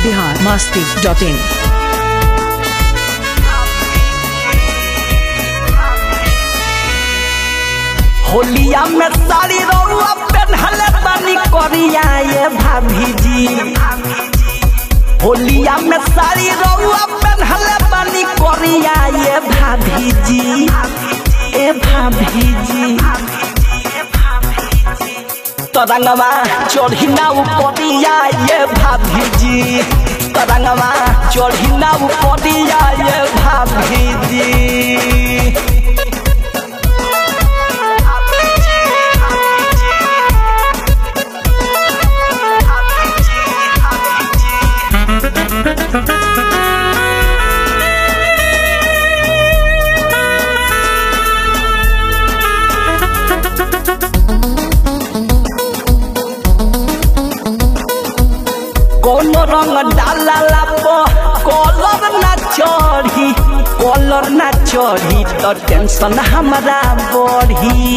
Bihar Masti dot in होलिया में साड़ी रउआ पेन्हले तनी करिया ये भाभी जी होलिया में साड़ी रउआ पेन्हले तनी करिया ये भाभी जी ए भाभी जी तरंगवा चढ़ी ना उपरिया ये भाभी जी तरंगवा चढ़ी ना उपरिया ये भाभी जी कोनो रंग डाला पो कलर ना चढ़ी कलर ना चढ़ी तो टेंशन हमारा बढ़ी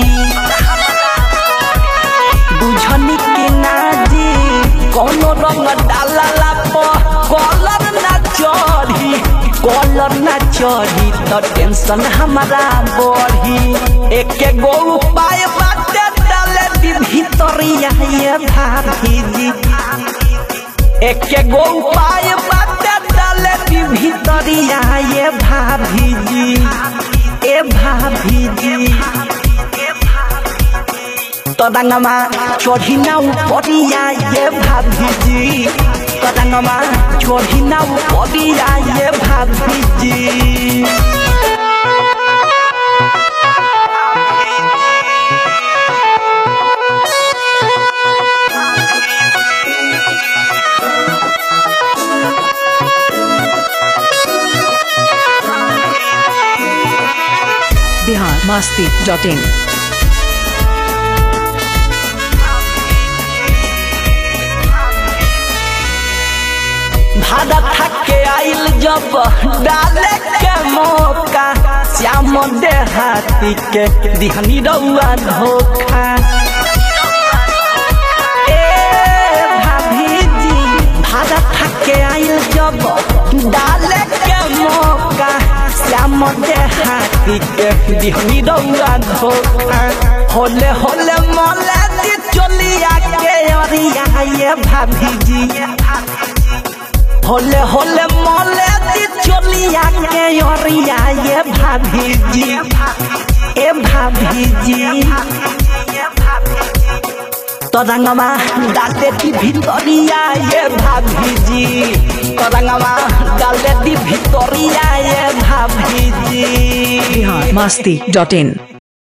बुझनी के ना जी कोनो रंग डाला पो कलर ना चढ़ी कलर ना चढ़ी तो टेंशन हमारा बढ़ी एक गो उपाय बाटे डाले दी भीतरिया ये भाभी जी एक गो उपाय बाटे डाले दी भीतरिया ये भाभी जी ए भाभी जी तदंगमा चढ़ी ना उपरिया ये भाभी जी तदंगमा चढ़ी ना उपरिया ये भाभी जी बिहार मस्ती डॉट इन भादा थके आइल जब डाले के मौका श्याम देहाती के दिहनी रउआ धोखा ए भाभी जी भादा थके आइल जब डाले के मौका श्याम देहाती के दिहनी रउआ धोखा होले होले मोले दी चलिया के अरिया ये भाभी जी होले होले मोले दी चलिया के ओरिया ये भाभी जी ए भाभी जी तरंगवा डाले दी भितरिया ये भाभी जी तरंगवा डाले दी भितरिया ये भाभी जी बिहार मस्ती डॉट इन